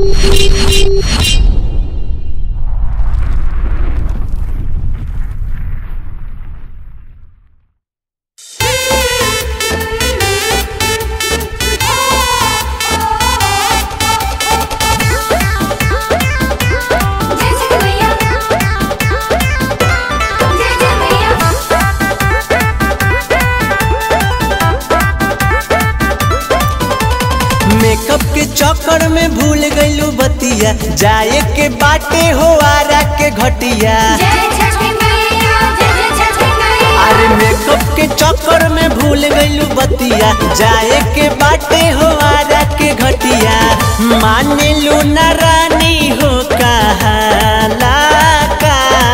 जय जय मैया जय जय मैया मेकअप के चक्कर में भूल गईलू बतिया जाए के बाटे हो आरा के घटिया जय छठी मैया जय जय छठी मैया अरे मेकअप के चक्कर में भूल गईलू बतिया जाए के बाटे हो आरा के घटिया माने लू न रानी हो कहाला का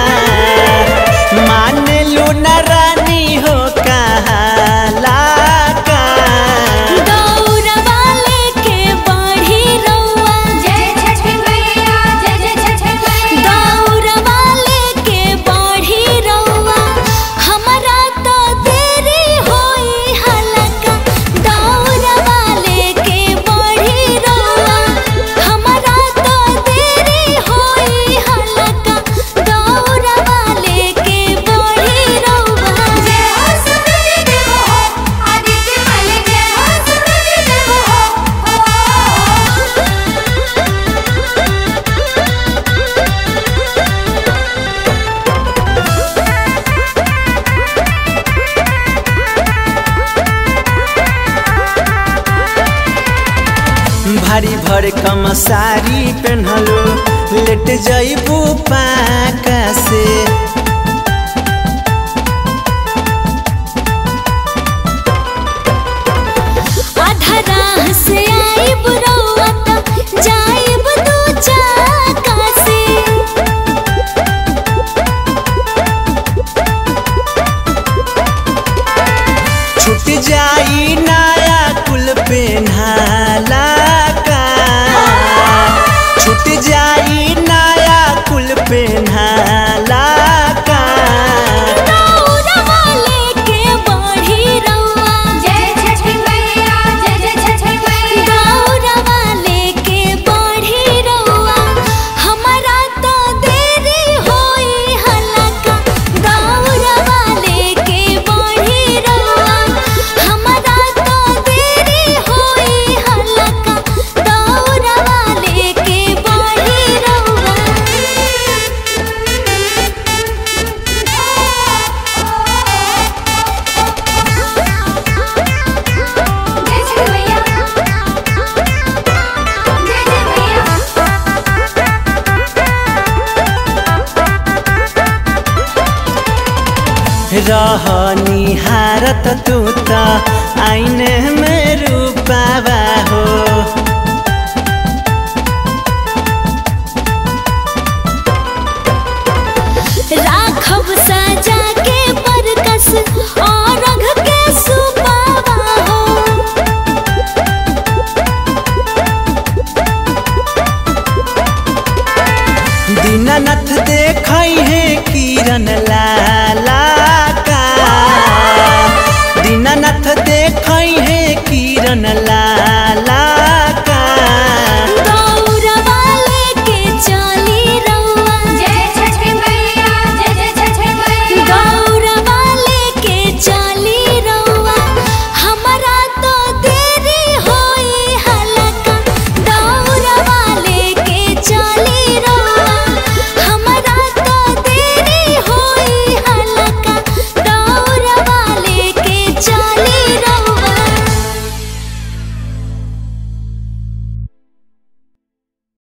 माने लू न रानी हो कहाला का दौड़वा लेके बढ़ी रउआ जय छठी मैया जय जय छठी मैया दौड़वा लेके बढ़ी रउआ हमरा तो देरी होई हलका दौड़वा लेके बढ़ी रउआ हमरा तो देरी होई हलका दौड़वा लेके बढ़ी रउआ जय हो सूरज देव हो आदित्य मल जय हो सूरज देव हो भारी भर कम साड़ी पहनलो लेट जईबू पाका से आधा राह से आइब रउआ त जाइब दू चाका से छूट जाई नया कुल पेन्हाला का छूट जाई नया कुल पेन्हाला का दौड़वा लेके बढ़ी रउआ जय छठी मैया जय जय छठी मैया दौड़वा लेके बढ़ी रउआ हमरा तो देरी होई हलका दौड़वा लेके बढ़ी रउआ हमरा तो देरी होई हलका दौड़वा लेके बढ़ी रउआ जय छठी मैया जय जय मैया रहनी हारत तू त आईने